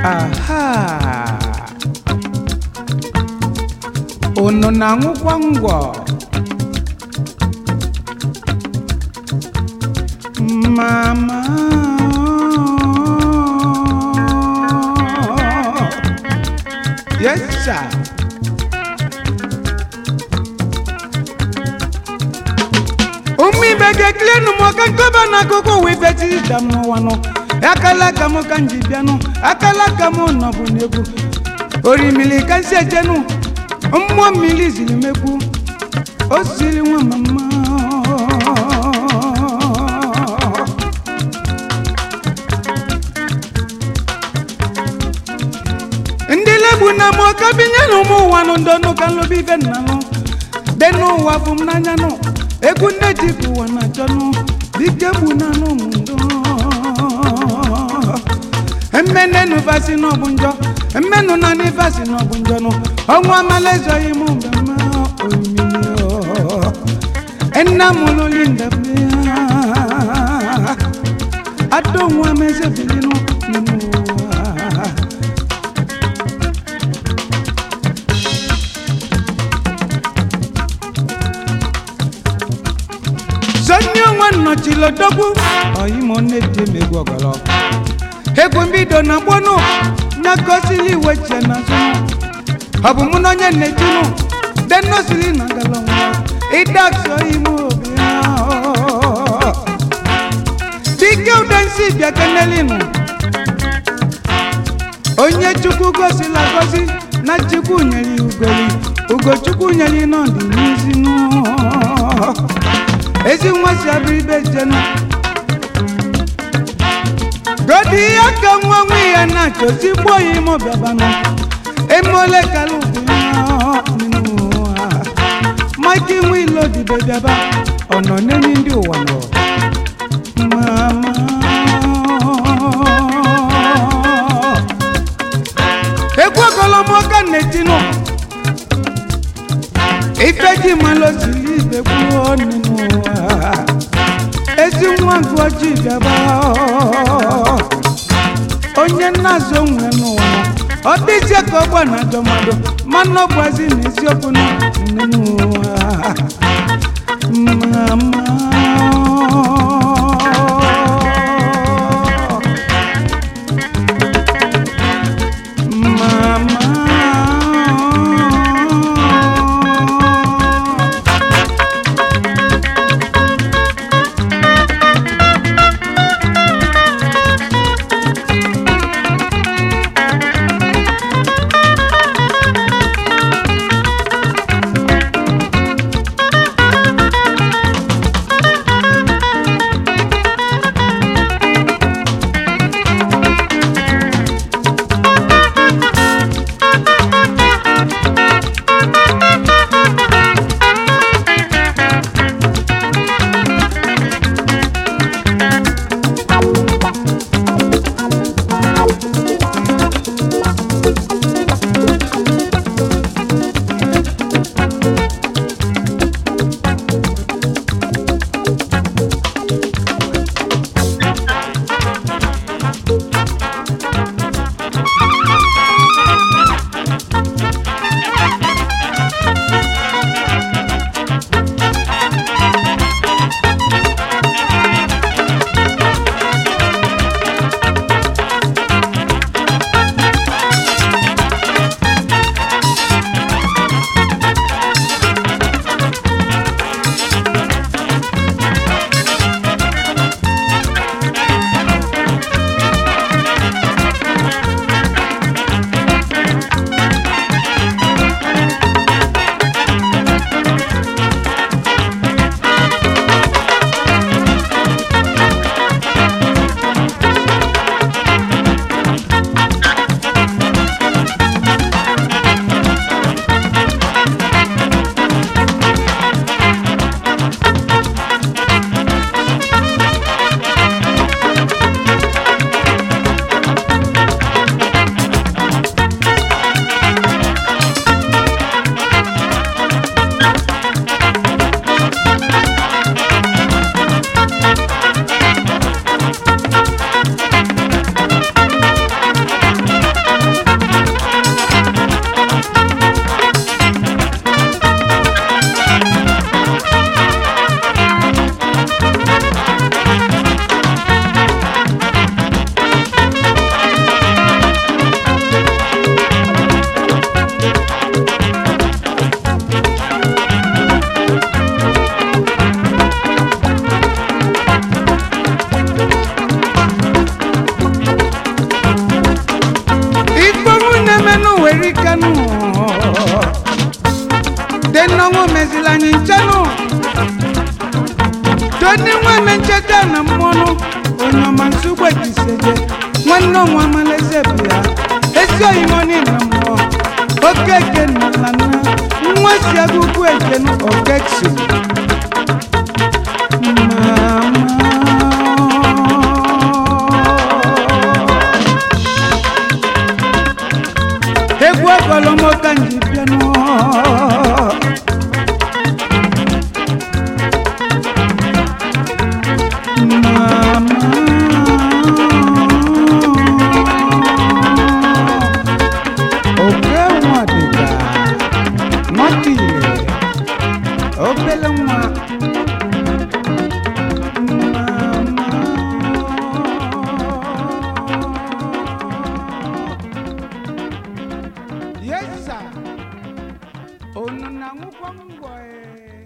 aha unu na-aṅụkwa ngwọ mama yes sir ụmụ ibe ga-ekilenu m ọka nkọba n'akụkụ ụwa ife tizita m n'ụwa nọ akala aka m ka m ji bịanụ akala aka m nọbụ n'egwu orimili ka nsi ejenu mmụọ mmiri ziri mekwu o siri nwa mama ndị legbu na m ọka binye na ụmụ ụwa nụ ndọnụ ka nlobi ife nna nụ dị n'ụwa bụ m n'anya nụ egwu nne ji bụ ụwa na achọnụ dike gbu na anụ m ndọ mmenenu vasi n'ọbụ njọ mmenu na n'ivasi n'ọbụ njọ nụ ọnwụ amala ezoghị m mgbe mma omimi nna m lụli ndebe adonwa m ezebilinu n'ime ụwa sonye onwe nnọchilodogwu oyimo nne-di m egwu ọgọlọ egwu mbido na gbonu nyakosili iwe chie na zụnụ ọ bụ mụ na onye nnetinu denosili na galọnwa ịdakso ime obi ahụ. dike udensi bịa kenelinu onye chukwu gosila gosi na chukwu nyere ya ugoli ugochukwu nyere ya n'ọdị n'izinu ezi nwa si abụ ibe jenu godi ya ka nwa nwa ya na-achọ tigbuo ya ime ọbịabanụ emole kala ugwu ya n'ime ụwa mike nwa ilo dibe bịaba ọ nọ n'enyi ndị ụwa nọ mama egwu ogolomoka na-etinu ife ji malụ osiri ibe kwuo n'ime ụwa ezi nwa nke ojii bịaba onye nna-azụ onwe n'ụwa ọ dịzie ka ọgba na ajọ mmadụ mana ọ gbazi na eziokwu na n'ime ụwa mama mama kenezila anyị nchenụ toni nwanne ncheta na mmọnụ onye ọma nsogbu ejiseje nwanne ọnwa amaleze bụ ya ezi oyimoni na mmụọ okeke na lana nwa si agụgụ ejenu okeksi egwu ọgọlọmọka nji bịanụ oke nwa dịka nwata ile obele nwa Yes, sir. Unu na-aṅụkwa ngwọ ee.